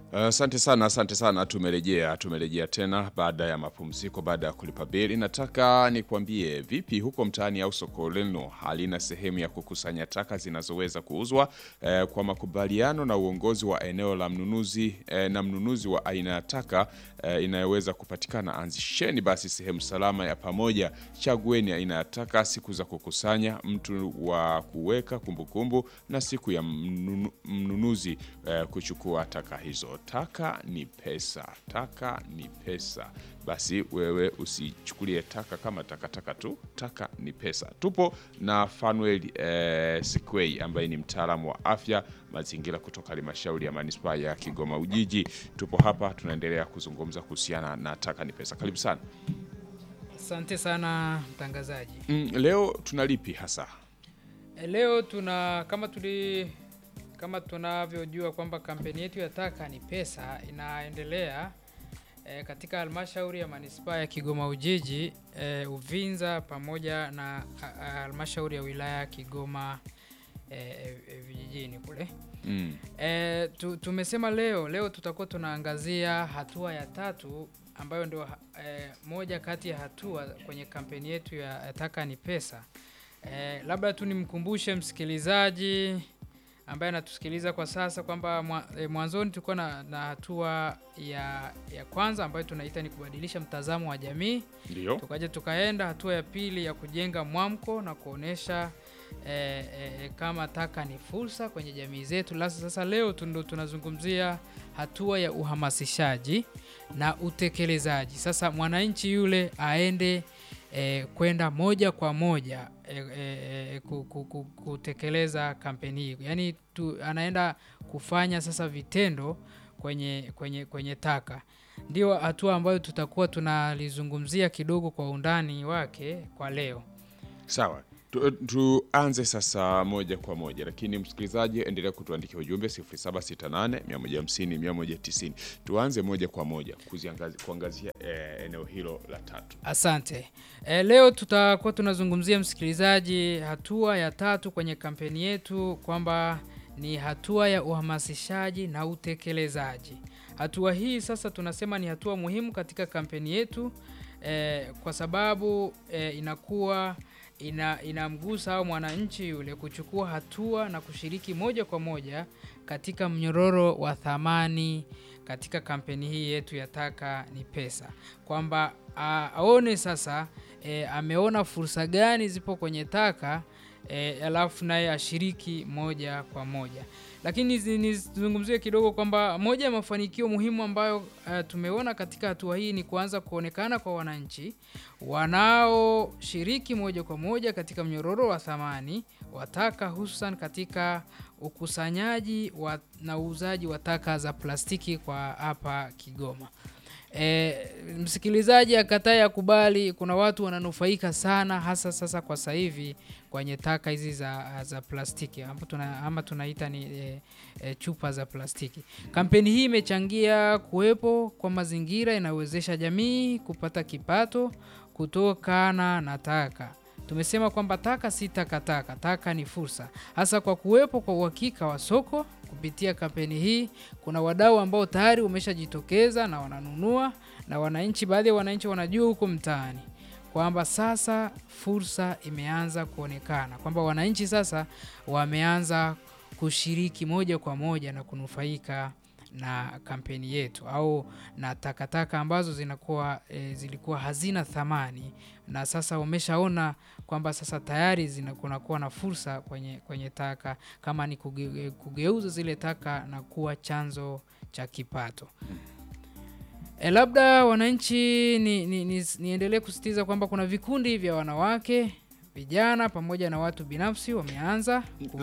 Asante sana, asante sana. Tumerejea, tumerejea tena baada ya mapumziko, baada ya kulipa bili. Nataka nikwambie vipi huko mtaani au soko lenu halina sehemu ya kukusanya taka zinazoweza kuuzwa eh, kwa makubaliano na uongozi wa eneo la mnunuzi eh, na mnunuzi wa aina ya taka eh, inayoweza kupatikana. Anzisheni basi sehemu salama ya pamoja, chagueni aina ya taka, siku za kukusanya, mtu wa kuweka kumbukumbu na siku ya mnunu, mnunuzi eh, kuchukua taka hizo. Taka ni pesa, taka ni pesa. Basi wewe usichukulie taka kama takataka tu, taka ni pesa. Tupo na Fanuel eh, Sikwei ambaye ni mtaalamu wa afya mazingira kutoka halmashauri ya manispaa ya Kigoma Ujiji. Tupo hapa tunaendelea kuzungumza kuhusiana na taka ni pesa. Karibu sana. Asante sana mtangazaji. Mm, leo tunalipi hasa? E, Leo tuna kama tuli kama tunavyojua kwamba kampeni yetu ya taka ni pesa inaendelea e, katika halmashauri ya manispaa ya Kigoma Ujiji e, Uvinza pamoja na a- a- halmashauri ya wilaya ya Kigoma e, e, vijijini kule. Mm. E, tu, tumesema leo leo tutakuwa tunaangazia hatua ya tatu ambayo ndio e, moja kati ya hatua kwenye kampeni yetu ya ya taka ni pesa. E, labda tu nimkumbushe msikilizaji ambaye anatusikiliza kwa sasa kwamba mwa, e, mwanzoni tulikuwa na, na hatua ya, ya kwanza ambayo tunaita ni kubadilisha mtazamo wa jamii Ndio. tukaja tukaenda hatua ya pili ya kujenga mwamko na kuonesha eh, eh, kama taka ni fursa kwenye jamii zetu. Lasa sasa leo tu ndo tunazungumzia hatua ya uhamasishaji na utekelezaji. Sasa mwananchi yule aende eh, kwenda moja kwa moja eh, eh, ku- ku- ku- kutekeleza kampeni hii, yaani tu, anaenda kufanya sasa vitendo kwenye, kwenye, kwenye taka ndio hatua ambayo tutakuwa tunalizungumzia kidogo kwa undani wake kwa leo. Sawa. Tu- Tuanze sasa moja kwa moja, lakini msikilizaji, endelea kutuandikia ujumbe 0768 150 190. Tuanze moja kwa moja kuziangazi- kuangazia eh, eneo hilo la tatu. Asante. E, leo tutakuwa tunazungumzia msikilizaji, hatua ya tatu kwenye kampeni yetu kwamba ni hatua ya uhamasishaji na utekelezaji. Hatua hii sasa tunasema ni hatua muhimu katika kampeni yetu e, kwa sababu e, inakuwa ina, inamgusa au mwananchi yule kuchukua hatua na kushiriki moja kwa moja katika mnyororo wa thamani katika kampeni hii yetu ya taka ni pesa, kwamba a- aone sasa e, ameona fursa gani zipo kwenye taka e, alafu naye ashiriki moja kwa moja. Lakini zi- nizungumzie kidogo kwamba moja ya mafanikio muhimu ambayo uh, tumeona katika hatua hii ni kuanza kuonekana kwa wananchi wanaoshiriki moja kwa moja katika mnyororo wa thamani wa taka hususan katika ukusanyaji wa, na uuzaji wa taka za plastiki kwa hapa Kigoma. E, msikilizaji akatae akubali, kuna watu wananufaika sana hasa sasa kwa sasa hivi kwenye taka hizi za, za plastiki ama, tuna, ama tunaita ni e, e, chupa za plastiki. Kampeni hii imechangia kuwepo kwa mazingira inayowezesha jamii kupata kipato kutokana na taka. Tumesema kwamba taka si takataka, taka ni fursa, hasa kwa kuwepo kwa uhakika wa soko. Kupitia kampeni hii, kuna wadau ambao tayari wameshajitokeza na wananunua, na wananchi, baadhi ya wananchi wanajua huko mtaani kwamba sasa fursa imeanza kuonekana, kwamba wananchi sasa wameanza kushiriki moja kwa moja na kunufaika na kampeni yetu au na takataka ambazo zinakuwa e, zilikuwa hazina thamani na sasa wameshaona kwamba sasa tayari zinakuwa na fursa kwenye, kwenye taka kama ni kuge, kugeuza zile taka na kuwa chanzo cha kipato. E, labda wananchi ni, ni, ni, niendelee kusisitiza kwamba kuna vikundi vya wanawake, vijana pamoja na watu binafsi wameanza